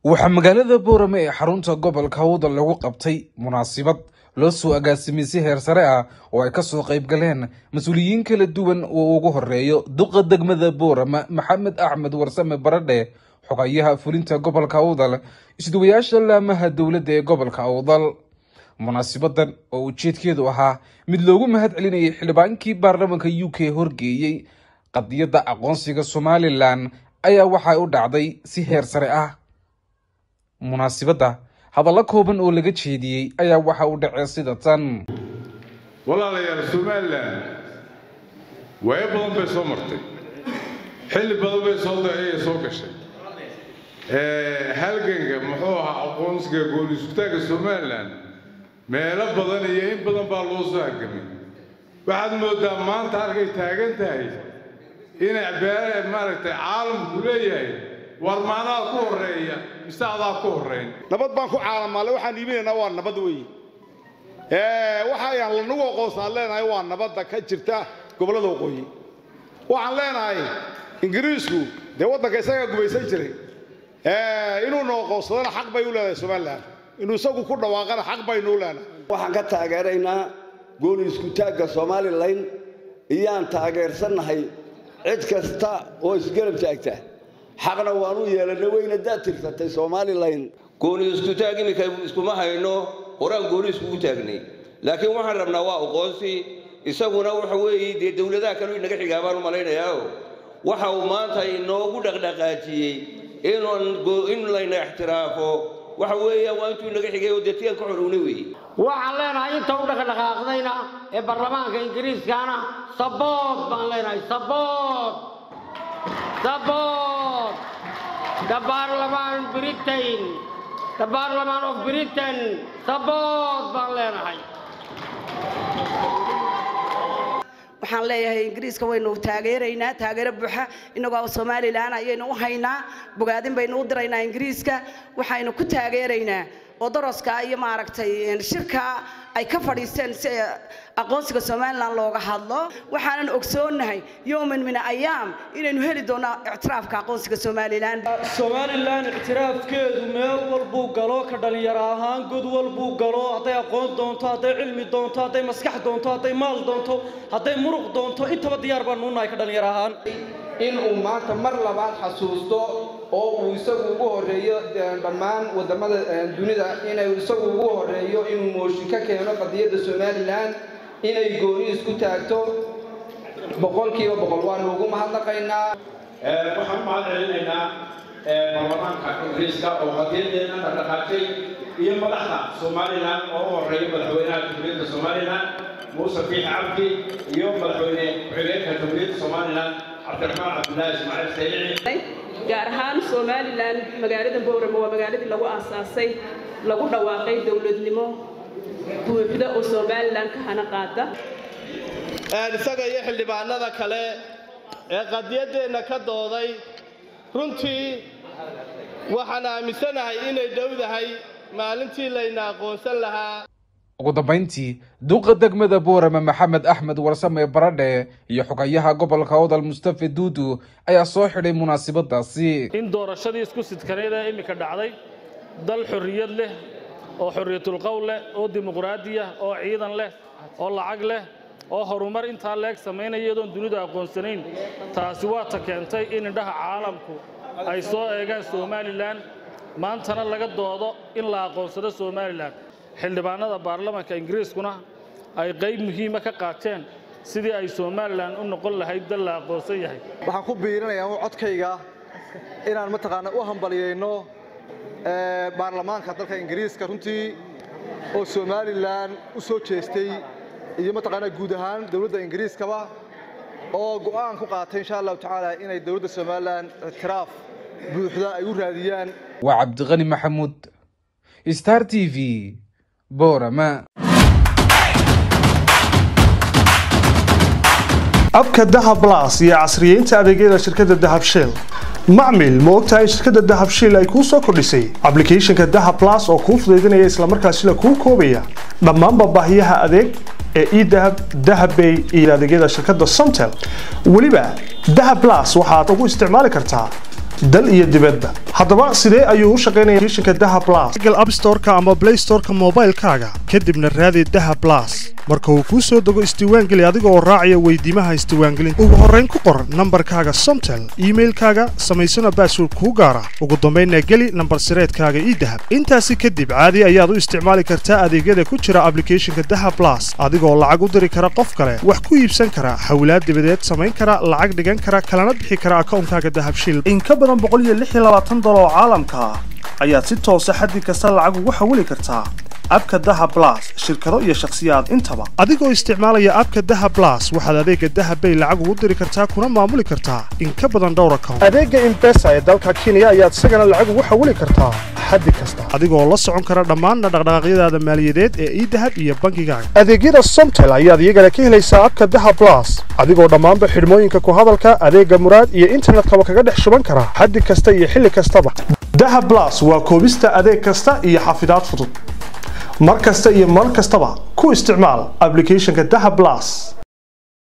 waxaa magaalada boorame ee xarunta gobolka hawda lagu qabtay munaasabad loo soo agaasimay si heer sare ah oo ay kasoo qayb galeen mas-uuliyiin kala duwan oo ugu horeeyo duqa degmada boorame maxamed axmed warsame baradhe xogayaha fulinta gobolka awdal isduwayaasha laamaha dowladda ee gobolka awdal munaasabadan oo ujeedkeedu ahaa mid loogu mahad celinayay xildhibaankii baarlamaanka u k horgeeyey qadiyadda aqoonsiga somalilan ayaa waxay u dhacday si heer sare ah munaasibadda hadallo kooban oo laga jeediyey ayaa waxa uu dhacay sida tan walaalayaal somalilan waayo badan bay soo martay xilli badan bay soo ayay soo gashay halganka muxuu ahaa aqoonsiga goolisutaanka somalilan meelo badan iyo in badan baa loo soo halgamay waxaad moodaa maanta halkay taagan tahay inay maaragtay caalamku leeyahay war maanaha ku horreeya mise adaa ku horrayn nabad baan ku caalamaalle waxaan iibinaynaa waa nabad weeye waxayaan lanagu aqoonsaan leenahay waa nabadda ka jirta gobollada waqooyi waxaan leenahay ingiriisku dee waddanka isagaa gumaysan jiray inuuna aqoonsadana xaq bay u leedahay somalilan inuu isagu ku dhawaaqana xaq baynu u leenahay waxaan ka taageeraynaa gooni iskutaagga somalilan iyaan taageersannahay cid kasta oo isgarab taagta xaqna waan u yeelanay wayna daad tirsatay somalilan gooni iskutaag iminka iskuma hayno horaan gooni iskugu taagnay laakiin waxaan rabnaa waa aqoonsi isaguna waxa weeye dee dowladaha kale inaga xigaa baan u malaynayaa waxa uu maanta inoogu dhaqdhaqaajiyey in layna ixtiraafo waxa weeya waa intuu inaga xigay oo dee tiyan ka xorowna weeye waxaan leenahay inta u dhaqdhaqaaqdayna ee baarlamaanka ingiriiskana sabood baan leenahay sabood sabood the parliament britain the parliament of britain sabood baan leenahay waxaan leeyahay ingiriiska waynu taageeraynaa taageero buuxa inagoo somalilan ayaynu u haynaa bogaadin baynu u diraynaa ingiriiska waxaynu ku taageeraynaa oo daraska iyo maaragtay shirka ay ka fadhiisteen si aqoonsiga somalilan looga hadlo waxaanan ogsoonnahay yowman min ayaam inaynu heli doonno ictiraafka aqoonsiga somalilan somalilan ictiraafkeedu meel walbuu galo ka dhalinyaro ahaan god walbuu galo hadday aqoon doonto hadday cilmi doonto hadday maskax doonto hadday maal doonto hadday muruq doonto intaba diyaar baanu unahay ka dhalinyaro ahaan in uu maanta mar labaad xasuusto oo uu isagu ugu horreeyo dhammaan waddamada dunida inay isagu ugu horreeyo inuu mooshin ka keeno qadiyadda somalilan inay gooni isku taagto boqolkiiba boqol waanu ugu mahadnaqaynaa waxaan u mahad celinaynaa baarlamaanka ingiriiska oo qadiyadeena dhaqdhaqaajay iyo madaxda somalilan oo u horreeya madaxweynaha jamhuuriyadda somalilan muuse fiix cabdi iyo madaxweyne ku-xigeenka jamhuuriyadda somalilan cabdiraxmaan cabdilaahi ismaaciil sayci gaar ahaan somalilan magaalada booramo waa magaaladii lagu aasaasay lagu dhawaaqay dowladnimo buuxda oo somalilan ka hana qaada isaga iyo xildhibaanada kale ee qadiyaddeenna ka dooday runtii waxaan aaminsanahay inay dhowdahay maalintii layna aqoonsan lahaa ugu dambayntii duqa degmada boorame maxamed axmed warsame baradhe iyo xogayaha gobolka odal mustafe duudu ayaa soo xidhay munaasabadaasi in doorashadii isku sidkaneed ee iminka dhacday dal xorriyad leh oo xorriyatulqowl leh oo dimuqraadiya oo ciidan leh oo lacag leh oo horumar intaa leeg samaynaya iyadoon dunidu aqoonsanayn taasi waa ta keentay in indhaha caalamku ay soo eegaan somalilan maantana laga doodo in la aqoonsado somalilan xildhibaanada baarlamaanka ingiriiskuna ay qayb muhiima ka qaateen sidii ay somalilan u noqon lahayd dal la aqoonsan yahay waxaan ku biirinayaa codkayga inaan mataqaana u hambalyayno baarlamaanka dalka ingiriiska runtii oo somalilan u soo jeestay iyo mataqaana guud ahaan dowladda ingiriiskaba oo go'aan ku qaatay insha allahu tacaala inay dowladda somalilan ictiraaf buuxda ay u raadiyaan waa cabdiqani maxamuud star t v boorama abka dahab blas iyo casriyeynta adeegyada shirkadda dahab shell macmil ma ogtahay in shirkadda dahab shell ay kuu soo kordhisay ablicathonka dahab blas oo kuu fudaydinaya islamarkaasina kuu koobaya dhammaanba baahiyaha adeeg ee edahab dahabbay iyo adeegyada shirkadda somtel weliba dahab blas waxaad ugu isticmaali kartaa dal iyo dibadda haddaba sidee ayuu u shaqaynaya applicationka daha plus google app storeka ama play storeka moobaylkaaga kadibna raadi daha plus marka uu kuu soo dego isdiiwaangeli adiga oo raacaya weydiimaha isdiiwaangelinta ugu horrayn ku qor nambarkaaga somtel iimailkaaga samaysana baasword kuu gaara ugu dambaynna geli nambar sireedkaaga ii dahab intaasi kadib caadi ayaad u isticmaali kartaa adeegyada ku jira ablicathonka daha plus adigoo lacag u diri kara qof kale wax ku iibsan kara xawlaad dibadeed samayn kara lacag dhigan kara kalana bixi kara akawnkaaga dahabshiil in ka badan oo caalamka ah ayaad si toosa xaddi kasta lacag ugu xawili kartaa abka daha blas shirkado iyo shakhsiyaad intaba adigoo isticmaalaya abka daha blas waxaad adeega daha bay lacag ugu diri kartaa kuna maamuli kartaa in ka badan dhowr account adeega imbesa ee dalka kenya ayaad isagana lacag ugu xawili kartaa xaddi kasta adigoo la socon kara dhammaan dhaqdhaqaaqyadaada maaliyadeed ee idahab iyo bangigaaga adeegyada somtel ayaad iyagana ka helaysaa abka daha blas adigoo dhammaanba xidhmooyinka ku hadalka adeega muraad iyo internetkaba kaga dhex shuban kara xaddi kasta iyo xilli kastaba daha blas waa koobista adeeg kasta iyo xafidaad fudud mar kasta iyo mar kastaba ku isticmaal applicationka daha blas